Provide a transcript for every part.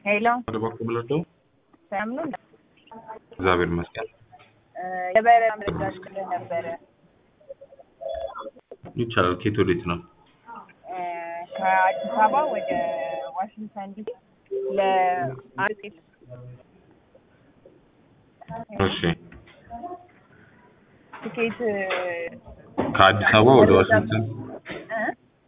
ሄሎ ወደ በኩል ብለደው ሰላም ነው? እግዚአብሔር ይመስገን የበረራ መረጃ ልክልህ ነበረ ይቻላል። ኬት ወዴት ነው? እ ከአዲስ አበባ ወደ ዋሽንግተን ዲሲ ለአንድ ሴት እሺ ትኬት ከአዲስ አበባ ወደ ዋሽንግተን እ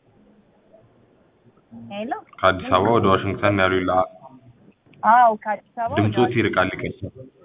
ሄሎ ከአዲስ አበባ ወደ ዋሽንግተን ያሉ ይላ አዎ ከአዲስ አበባ ወደ ድምፆት ይርቃል ይቀርሳል።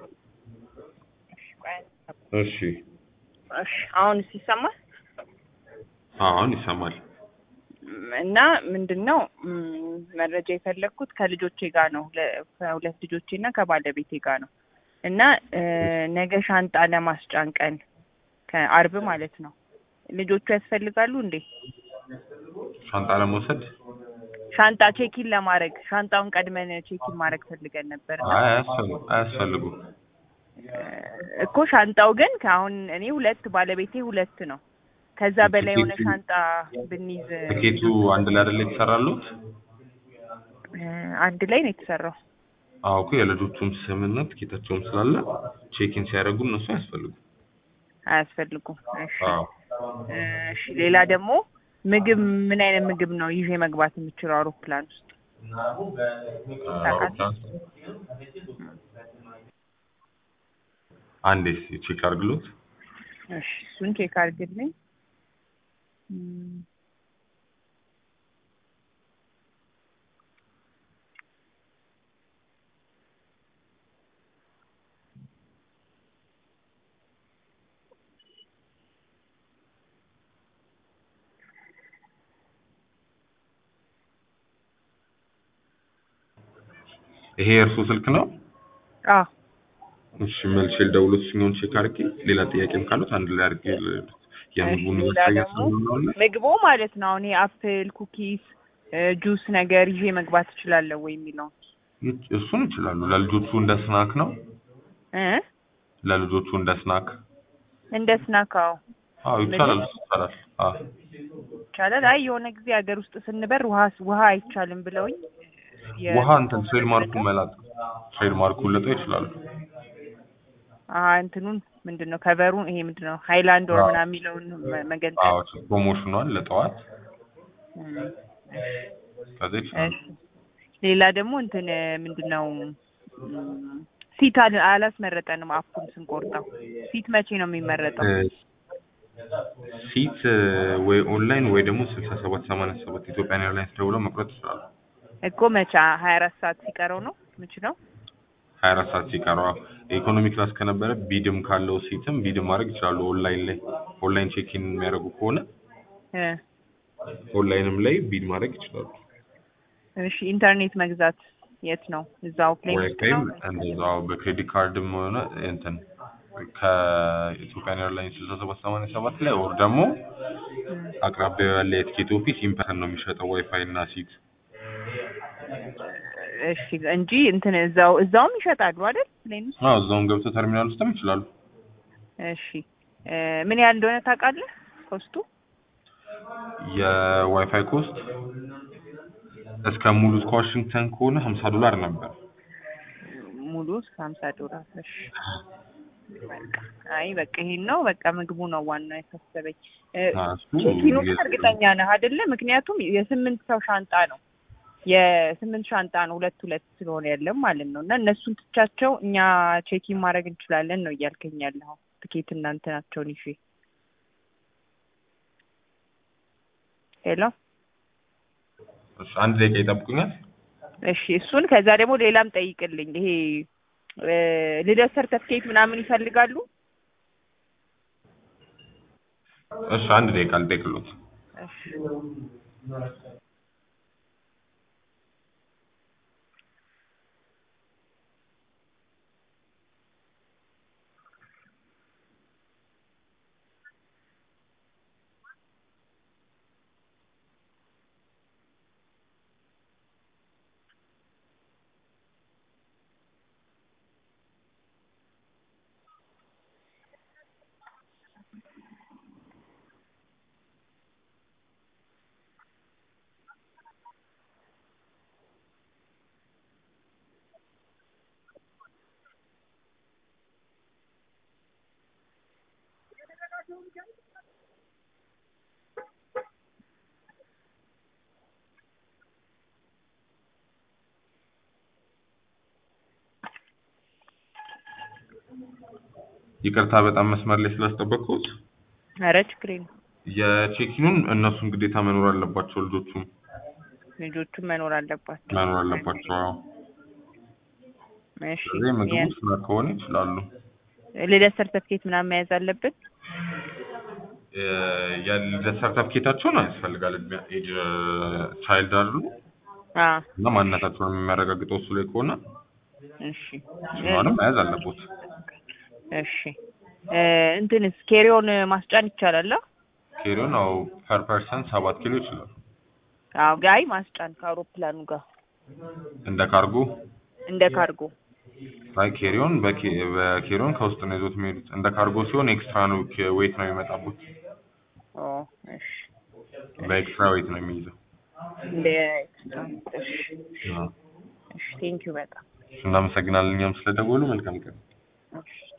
ዋሽንግተን እሺ እሺ አሁንስ ይሰማል? አሁን ይሰማል። እና ምንድን ነው ም፣ መረጃ የፈለግኩት ከልጆቼ ጋር ነው ለ- ከሁለት ልጆቼ እና ከባለቤቴ ጋር ነው እና እ፣ ነገ ሻንጣ ለማስጫን ቀን ከአርብ ማለት ነው ልጆቹ ያስፈልጋሉ እንዴ ሻንጣ ለመውሰድ ሻንጣ ቼኪን ለማድረግ ሻንጣውን ቀድመን ቼኪን ማድረግ ፈልገን ነበር እና አይ አያስፈልጉ አያስፈልጉም። እ፣ እኮ ሻንጣው ግን ከአሁን እኔ ሁለት ባለቤቴ ሁለት ነው ከዛ በላይ የሆነ ትኬቱ- ሻንጣ ብንይዝ ትኬቱ አንድ ላይ አይደለ የተሰራሉት? እ፣ አንድ ላይ ነው የተሰራው አዎ እኮ የልጆቹም ስምና ትኬታቸውም ስላለ ቼኪን ሲያደርጉ እነሱ አያስፈልጉም። አያስፈልጉም እሺ አዎ እሺ ሌላ ደግሞ ምግብ ምን አይነት ምግብ ነው ይዤ መግባት የምችለው አውሮፕላን ውስጥ? አውሮፕላን አንዴ እስኪ ቼክ አድርግሎት። እሺ እሱን ቼክ አድርግልኝ። እም፣ ይሄ የእርሱ ስልክ ነው? አዎ እሺ መልሼ ልደውልለት እሱኛውን ቼክ አድርጌ ሌላ ጥያቄም ካሉት አንድ ላይ አድርጌ ል- የምግቡን ሌላ ማሳያ ደግሞ ስለሆነ ምግቡ ማለት ነው አሁን አፕል፣ ኩኪስ፣ ጁስ ነገር ይዤ መግባት እችላለሁ ወይ የሚለው እሱን ይችላሉ። ለልጆቹ እንደ ስናክ ነው። እ ለልጆቹ እንደ ስናክ እንደ ስናካው አዎ ይቻላል። እሱ ይቻላል። አዎ ይቻላል። አይ የሆነ ጊዜ ሀገር ውስጥ ስንበር ውሃ ውሃ አይቻልም ብለውኝ የ- ውሃ እንትን ትሬድ ማርኩን መላጥ ትሬድ ማርኩን ልጠው ይችላሉ። አ እንትኑን ምንድን ነው ከቨሩን ይሄ ምንድን ነው ሃይላንድ ወር አዎ። ምናምን የሚለውን መ- መገንጠል አዎ ፕሮሞሽኗን ለጠዋት እም፣ ከዛ ይችላሉ። እሺ ሌላ ደግሞ እንትን ምንድን ነው እም፣ ሲት አል- አላስመረጠንም አፑን ስንቆርጠው ሲት መቼ ነው የሚመረጠው እ፣ ሲት እ፣ ወይ ኦንላይን ወይ ደግሞ ስልሳ ሰባት ሰማንያ ሰባት ኢትዮጵያን ኤርላይንስ ደውለው መቁረጥ ይችላሉ። እኮ መቼ ሀያ አራት ሰዓት ሲቀረው ነው ምችለው ሀያ አራት ሰዓት ሲቀረው አዎ። ኢኮኖሚ ክላስ ከነበረ ቢድም ካለው ሲትም ቢድም ማድረግ ይችላሉ። ኦንላይን ላይ ኦንላይን ቼኪን የሚያደርጉ ከሆነ እ ኦንላይንም ላይ ቢድ ማድረግ ይችላሉ። እሺ ኢንተርኔት መግዛት የት ነው እዛው ፕሌይ ውስጥ ነው ዋይፋይም እንደዛው በክሬዲት ካርድም ሆነ እንትን ከኢትዮጵያን ኤርላይንስ ስልሳ ሰባት ሰማንያ ሰባት ላይ ወር ደግሞ አቅራቢያው ያለ የትኬት ኦፊስ ኢምፐርሰን ነው የሚሸጠው ዋይፋይ እና ሲት። እሺ እንጂ እንትን እዛው እዛውም ይሸጣሉ አይደል ፕሌን ውስጥ አዎ እዛውም ገብቶ ተርሚናል ውስጥም ይችላሉ። እሺ እ ምን ያህል እንደሆነ ታውቃለህ ኮስቱ የዋይፋይ ኮስት እስከ ሙሉ እስከ ዋሽንግተን ከሆነ ሀምሳ ዶላር ነበር። ሙሉ እስከ ሀምሳ ዶላር እሺ በቃ አይ በቃ ይሄን ነው በቃ ምግቡ ነው ዋናው ያሳሰበኝ እ አዎ፣ እሱ ቼኪኑ ግን የ- እርግጠኛ ነህ አይደለ ምክንያቱም የስምንት ሰው ሻንጣ ነው የስምንት ሻንጣ ነው ሁለት ሁለት ስለሆነ ያለም ማለት ነው እና እነሱን ትቻቸው እኛ ቼኪን ማድረግ እንችላለን ነው እያልከኝ ያለኸው ትኬት እናንተ ናቸውን ይዤ ሄሎ እሺ፣ አንድ ደቂቃ ይጠብቁኛል። እሺ እሱን ከዛ ደግሞ ሌላም ጠይቅልኝ ይሄ እ ልደት ሰርተፍኬት ምናምን ይፈልጋሉ እሺ፣ አንድ ደቂቃ ልጠይቅሎት። እሺ ይቅርታ በጣም መስመር ላይ ስላስጠበቅኩት። ኧረ ችግር የለም። የቼኪኑን እነሱም ግዴታ መኖር አለባቸው። ልጆቹም ልጆቹም መኖር አለባቸው። መኖር አለባቸው። አዎ። እሺ ስለዚህ ምግቡ ስናክ ከሆነ ይችላሉ። ልደት ሰርተፍኬት ምናምን መያዝ አለብን? የልደት ሰርተፍኬታቸውን ያስፈልጋል። ኤጅ ቻይልድ አሉ አዎ እና ማንነታቸውን የሚያረጋግጠው እሱ ላይ ከሆነ እሺ እሱንም መያዝ አለቦት። እሺ እ እንትንስ ኬሪዮን ማስጫን ይቻላል? አ? ኬሪዮን አው ፐር ፐርሰን ሰባት ኪሎ ይችላል። አዎ ጋይ ማስጫን ከአውሮፕላኑ ጋር እንደ ካርጎ እንደ ካርጎ አይ ኬሪዮን በኬ- በኬሪዮን ከውስጥ ነው ይዞት የሚሄዱት። እንደ ካርጎ ሲሆን ኤክስትራ ነው ዌይት ነው የሚመጣበት። ኦ እሺ በኤክስትራ ዌይት ነው የሚይዘው። እንደ ኤክስትራ እሺ አዎ። እሺ ቴንኪው በጣም እናመሰግናለን እኛም ስለደወሉ። መልካም ቀን። እሺ